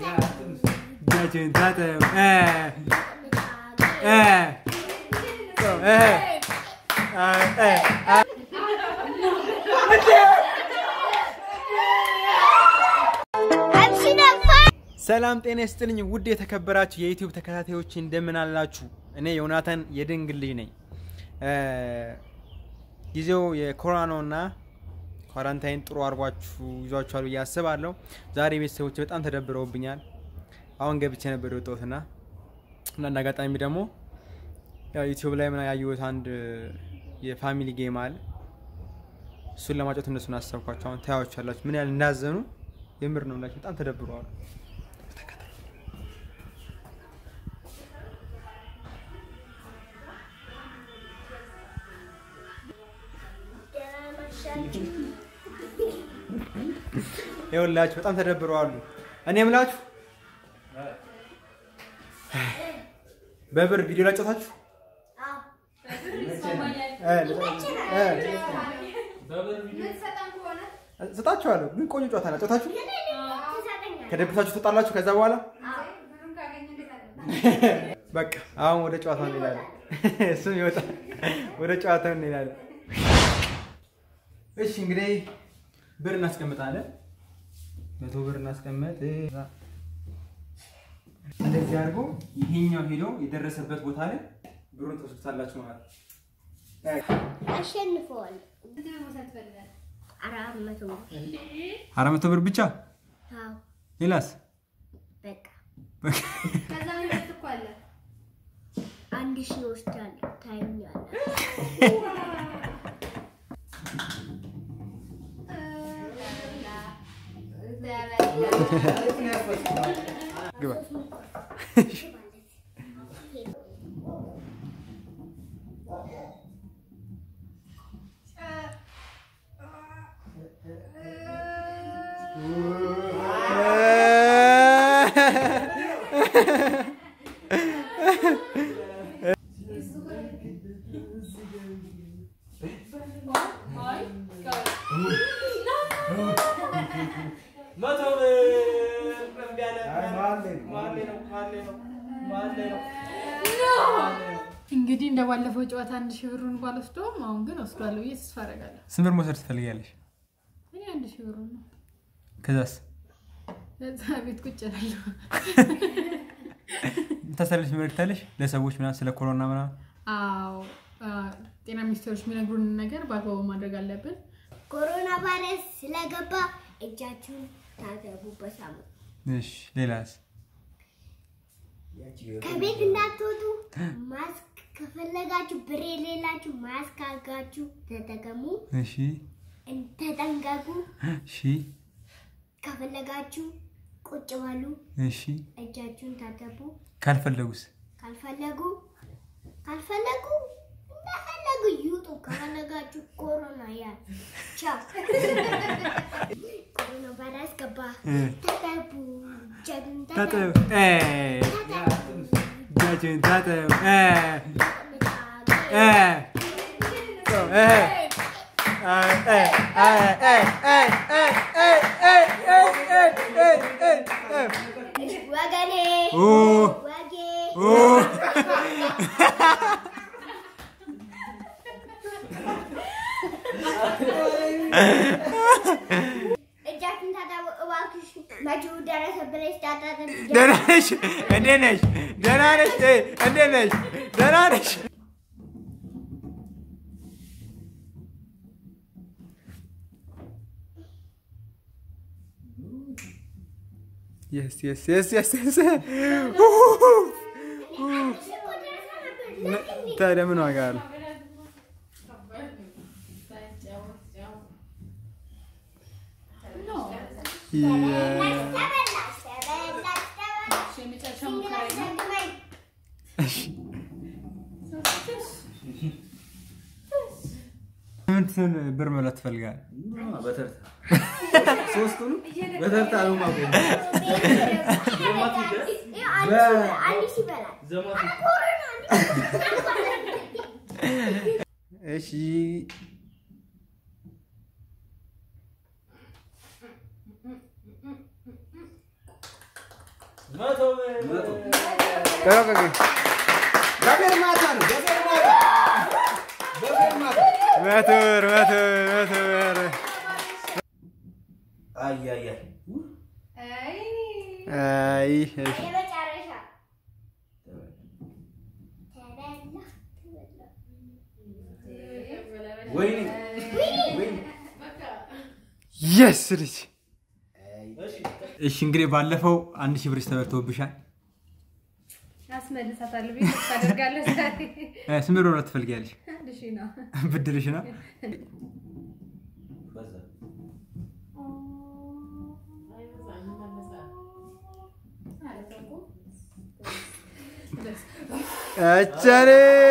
እጃችሁን ታጠቡ። እ እ እ እ እ ሰላም ጤና ይስጥልኝ ውድ የተከበራችሁ የዩቲዩብ ተከታታዮች እንደምን አላችሁ? እኔ ዮናታን የድንግል ልጅ ነኝ። እ ጊዜው የኮሮና ነውና ኳራንታይን ጥሩ አርጓችሁ ይዟችኋል ብዬ አስባለሁ። ዛሬ ቤተሰቦች በጣም ተደብረውብኛል። አሁን ገብቼ ነበር የወጣሁትና እና እንደ አጋጣሚ ደግሞ ያው ዩቲዩብ ላይ ምና ያየሁት አንድ የፋሚሊ ጌም አለ። እሱን ለማጫወት እነሱን አሰብኳቸው። አሁን ታያዎቻላችሁ ምን ያህል እንዳዘኑ የምር ነው ላችሁ በጣም ተደብረዋል። ይኸውላችሁ በጣም ተደብረዋሉ። እኔ የምላችሁ በብር ቪዲዮ ላጫወታችሁ ሰጣችኋለሁ፣ ግን ቆንጆ ጨዋታ ላጫወታችሁ። ከደብታችሁ ትወጣላችሁ። ከዛ በኋላ በቃ አሁን ወደ ጨዋታ እንሄዳለን። እሱም ይወጣል። ወደ ጨዋታ እንሄዳለን። እሺ እንግዲህ ብር እናስቀምጣለን። መቶ ብር እናስቀምጥ። እንደዚህ አድርጎ ይሄኛው ሄዶ የደረሰበት ቦታ ላይ ብሩን ተወስዱታላችሁ ማለት ነው። አሸንፈዋል። አራት መቶ አራት መቶ ብር ብቻ። አዎ፣ ሌላስ? በቃ አንድ ሺህ ወስዳለሁ። ታይኛለህ። ግባ። እንግዲህ እንደ ባለፈው ጨዋታ አንድ ሺህ ብሩን ባልወስደውም አሁን ግን ወስዷለሁ ብዬ ተስፋ አደርጋለሁ። ስንት ብር መውሰድ ትፈልጊያለሽ? እኔ አንድ ሺህ ብሩን ነው ከዛስ ለዛ ቤት ቁጭ እላለሁ። ታስተላልፍ መልእክታለሽ ለሰዎች ምናምን ስለ ኮሮና ምናምን? አዎ አ፣ ጤና ሚኒስቴሮች የሚነግሩንን ነገር በአግባቡ ማድረግ አለብን። ኮሮና ቫይረስ ስለገባ እጃችሁን ታጠቡ በሳሙና። እሺ ሌላስ? ከቤት እንዳትወጡ ማስክ ከፈለጋችሁ ብር የሌላችሁ ማስክ አድርጋችሁ ተጠቀሙ። እሺ ተጠንቀቁ። እሺ ከፈለጋችሁ ቁጭ በሉ። እሺ እጃችሁን ታጠቡ። ካልፈለጉስ? ካልፈለጉ ካልፈለጉ እንደፈለጉ ይውጡ። ከፈለጋችሁ ኮሮና ያ ቻው ኮሮና ቫይረስ ገባ። እ ታጠቡ። እጃችሁን ታጠቡ። ታጠቡ። እ እጃችሁን ታጠቡ። እ እ እ እ እ እ እ እ እ እ እ እ እ እ ወገኔ ኦ ወጌ ኦ እጃችሁን ታጠቡ እባክሽ። መጪው ደረሰ ብለሽ ታጠብ። ደህና ነሽ? እንዴት ነሽ? ደህና ነሽ? እ እንዴት ነሽ? ደህና ነሽ? Yes, yes, yes, yes, yes. ታዲያ ምን ዋጋ አለው? የመጨረሻ ሙከራ ነው። ስንት ብር መብላት ትፈልጋለህ? በተርታ ሶስቱንም በተርታ ነው ማቆም። አንድ ሺህ ይበላል። እሺ መቶ ቆይ ቆይ ቆይ። በፌርማታ ነው በፌርማታ በፌርማታ መቶ ብር መቶ ብር መቶ ብር አይ አይ አይ አይ እሺ የመጨረሻ ተበላ ተበላ ወይኔ ወይኔ የስ ልጅ እሺ እሺ እንግዲህ ባለፈው አንድ ሺህ ብር ተበልቶብሻል። አስመልሳታለሁ ብዬ ተስፋ አደርጋለሁ። ዛሬ እ፣ ስንት ብር ነው ትፈልጊያለሽ? አንድ ሺህ ነው። ብድርሽ ነው። በዛ አቻሬ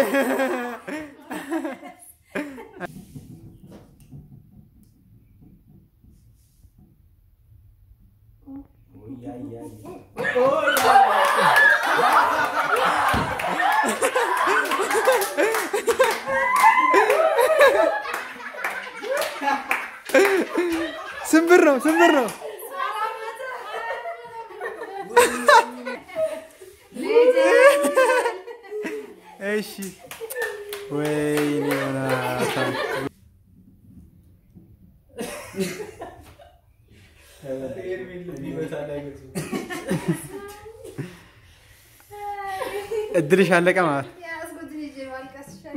ወይ አይ አይ ስንት ብር ነው? ስንት ብር ነው? እሺ ወይኔ ዮናታን እድልሽ አለቀ ማለት ነው። የያዝኩትን ይዤ ማልቀስ ይሻላል።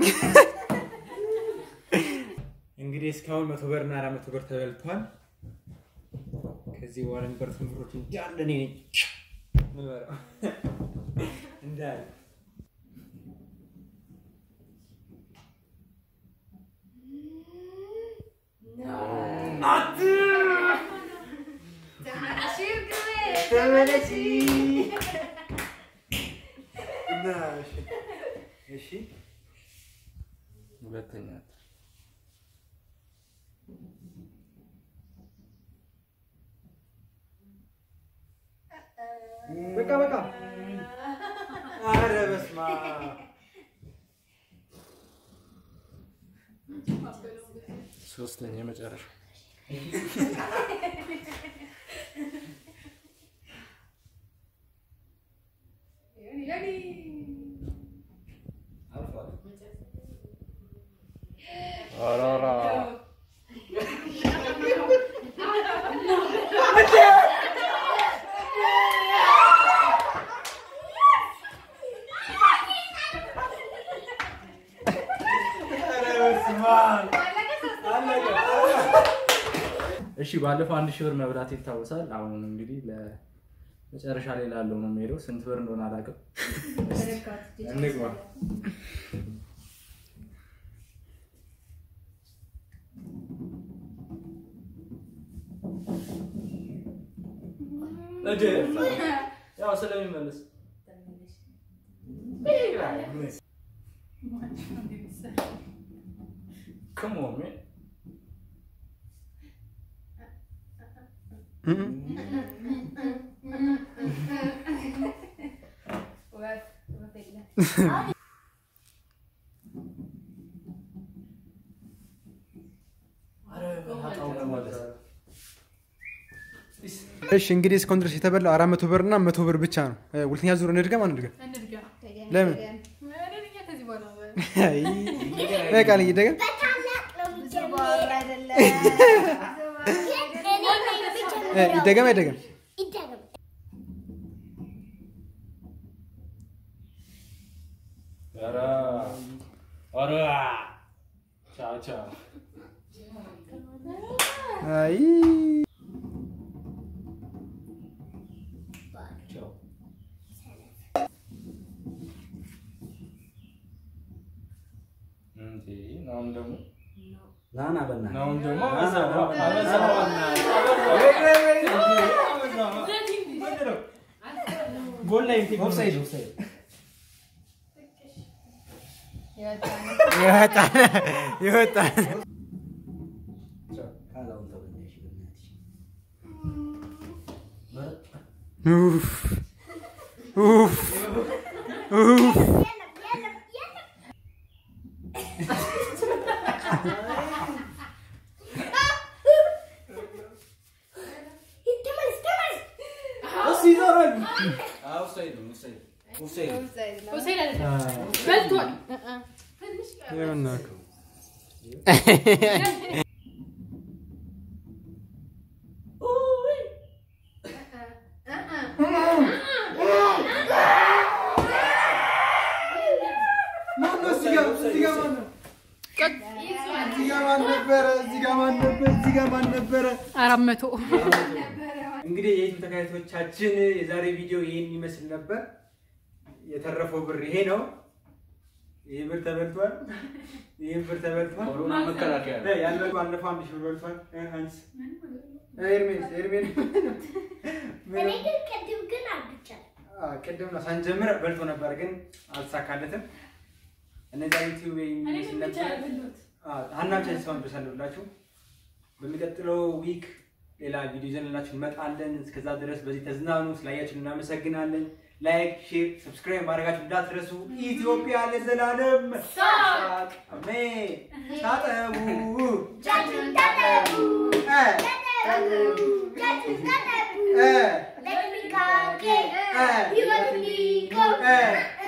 እንግዲህ እስካሁን መቶ ብር እና አራት መቶ ብር ተበልቷል። ከዚህ በኋላ የሚበሉትን ብሮች እንዳለ እኔ ነኝ የምበላው። እንዳለ እሺ ሁለተኛ በቃ በቃ። ኧረ በስመ አብ ሶስተኛ የመጨረሻ አልፏል ኦሮሮ እሺ ባለፈው አንድ ሺህ ብር መብላት ይታወሳል። አሁን እንግዲህ ለመጨረሻ ላይ ላለው ነው የሚሄደው። ስንት ብር እንደሆነ አላውቅም። እንግባ። እድ ያው ስለሚመለስ Come on, man. ወፍ ወፍ የለም። እሺ እንግዲህ እስካሁን ድረስ የተበላው አራት መቶ ብር እና መቶ ብር ብቻ ነው። እ፣ ሁለተኛ ዙር እንድገም አንድገም? እንድጋ ለምን? እኔ ከዚህ በኋላ አይ፣ በቃ ልኝ ይደገም። በታላቅ ነው ብዙ ባወራ የሚጀምረው። አይደለም። እኔ ነኝ እ፣ የሚጀምረው። ይደገም አይደገም? ይደገም። ኧረ ኧረ ቻው ቻው። አይ ቻው። እንዴ ናሁን ደግሞ ናና በእናትህ ናሁን ደግሞ ናና አበዛው፣ በእናትህ። አበዛው። ጎል ላይ እንትን ኦፍሳይድ ኦፍሳይድ የወጣ ነው። ይወጣል ይወጣል። ካላውን ተበላሽ በእናትሽ ኡፍ ኡፍ ኡፍ የለም የለም የለም። እሱ ይዞራል ኦፍሳይድ ነው ኦፍሳይድ ኦፍሳይድ ነው። ኦፍሳይድ ነው። ሆሴል አይደለም በልቷል። ይኸውና ማነው እዚህ ጋር እዚህ ጋር ማነው? እዚህ ጋር ማን ነበረ? እዚህ ጋር ማን ነበረ? እዚህ ጋር ማን ነበረ? አራት መቶ እንግዲህ የዩቱብ ተከታታዮቻችን የዛሬ ቪዲዮ ይህን ይመስል ነበር። የተረፈው ብር ይሄ ነው። ይህ ብር ተበልቷል። ይህ ብር ተበልቷል። ኮሮና መከላከያ ነው። ያለው ባለፈው አንድ ሺህ ብር በልቷል። አንስ ኤርሜስ ኤርሜስ እኔ ግን ቅድም ግን አልብቻለሁ። አዎ፣ ቅድም ነው ሳንጀምር በልቶ ነበር፣ ግን አልተሳካለትም። እነዚያ ዩቲዩብ የሚመስል ነበር። ሀናብቻ እስካሁን ድረስ አለሁላችሁ። በሚቀጥለው ዊክ ሌላ ቪዲዮ ይዘንላችሁ እንመጣለን። እስከዛ ድረስ በዚህ ተዝናኑ። ስላያችሁ እናመሰግናለን። ላይክ፣ ሼር፣ ሰብስክራይብ ማድረጋችሁ እንዳትረሱ። ኢትዮጵያ ለዘላለም ሳቅ። አሜን። ታጠቡ እጃችሁን ታጠቡ፣ እ ታጠቡ፣ እጃችሁን ታጠቡ። እ በጥንቃቄ እ ሕይወት እንዲቆም እ